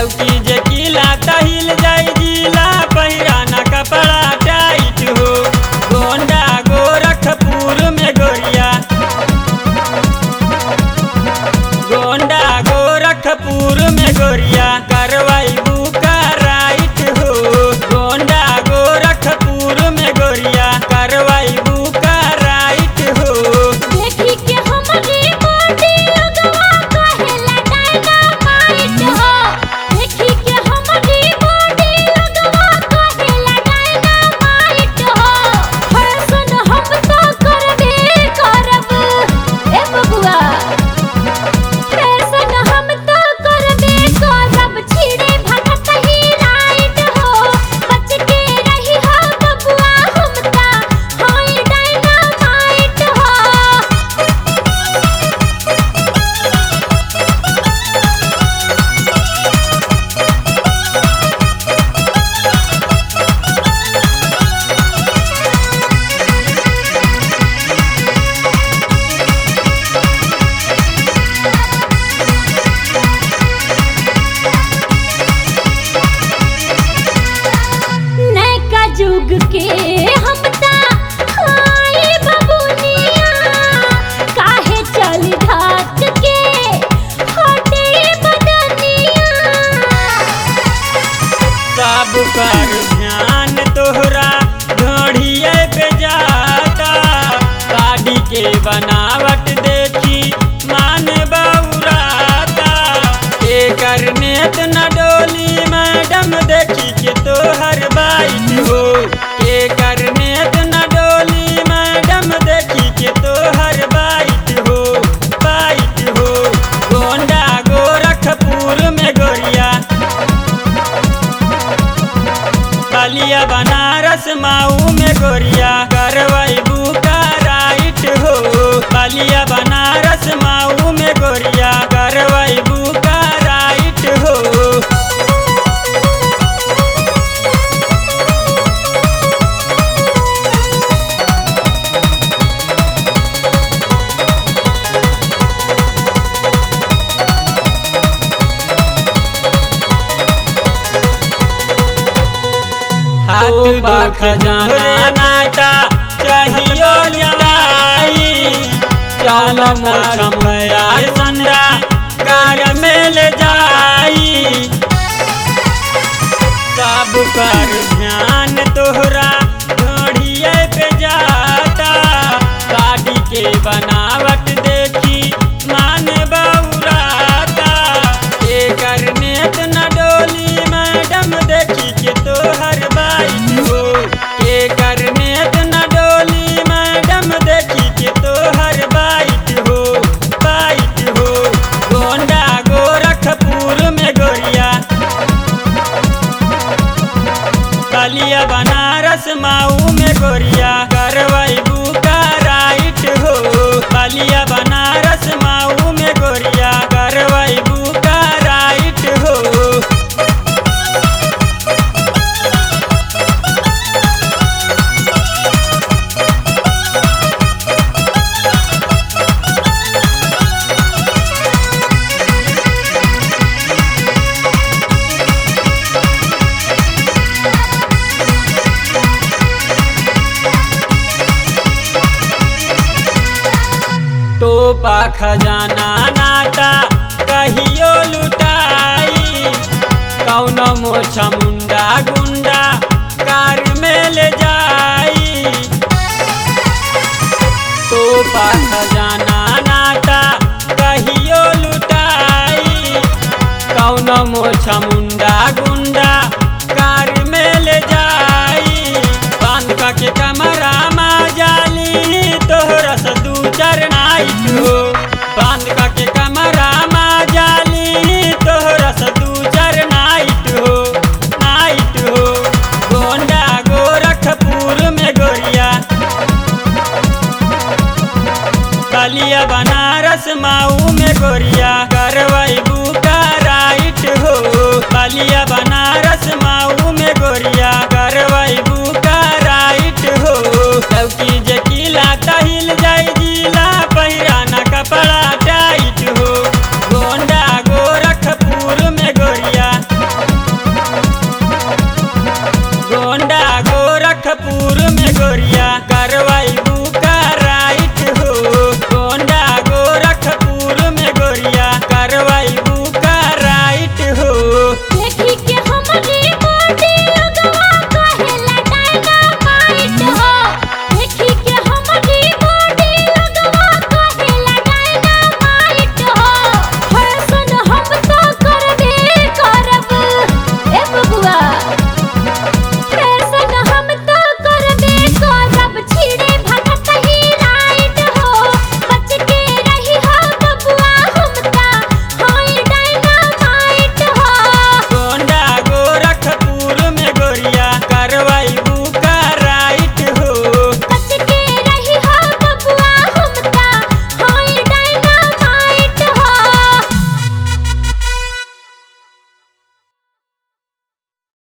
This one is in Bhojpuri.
लौकी जे किला तहिल जाई जिला पहिराना कपड़ा टाइट हो गोंडा गोरखपुर में गोरिया गोंडा गोरखपुर में गोरिया करवाई बुका राइट हो गोंडा गोरखपुर में गोरिया करवाई बुका राइट हो देखी के हमरी बॉडी लगवा कहेला डायनामाइट हो देखी के हमरी बॉडी लगवा कहेला डायनामाइट हो फैशन हम तो करबे करब ए बबुआ फैशन हम तो करबे करब छिड़े भटक ही राइट हो बच के रही हो बबुआ हम ता हाय डायनामाइट हो नैका जुग के हम ता हाय बबुनिया काहे चल घाट के हटे बदनिया सब कर ध्यान तोहरा ढोढ़िए पे जाता गाड़ी के बनावट देखी मान बौराता एकर नेत न डोली मैडम देखी के तोहर बाइट हो एकर नेत न डोली मैडम देखी के तोहर बाइट हो बाइट हो गोंडा गोरखपुर में गोरिया बलिया बनारस माऊ में गोरिया करवाई बुका राइट हो बलिया बनारस माऊ में गोरिया करवाई बुका राइट हो हाथ बाख जाना नाटा चाहियो लड़ाई चल मोछमया संडा कार मेल जाई सब कर ध्यान तोहरा ढोढ़िए पे जाता गाड़ी के बनावट देखी मान बौराता एकर नेत न डोली मैडम देखी के तोहर बाइट हो एकर नेत न डोली मैडम देखी के तोहर बाइट हो बाइट हो गोंडा गोरखपुर में गोरिया बलिया बनारस माऊ में गोरिया करवाई बुका राइट हो बलिया बनारस माऊ में गोरिया करवाई बुका राइट हो टोपा खजाना नाटा कहियो लुटाई कौनो मोछा मुंडा गुंडा कार में ले जाई टोपा खजाना नाटा कहियो लुटाई कौनो मोछा मुंडा गुंडा कार में ले जाई बांध के कमरा मा जाली तोहरा से दू चार नाइट हो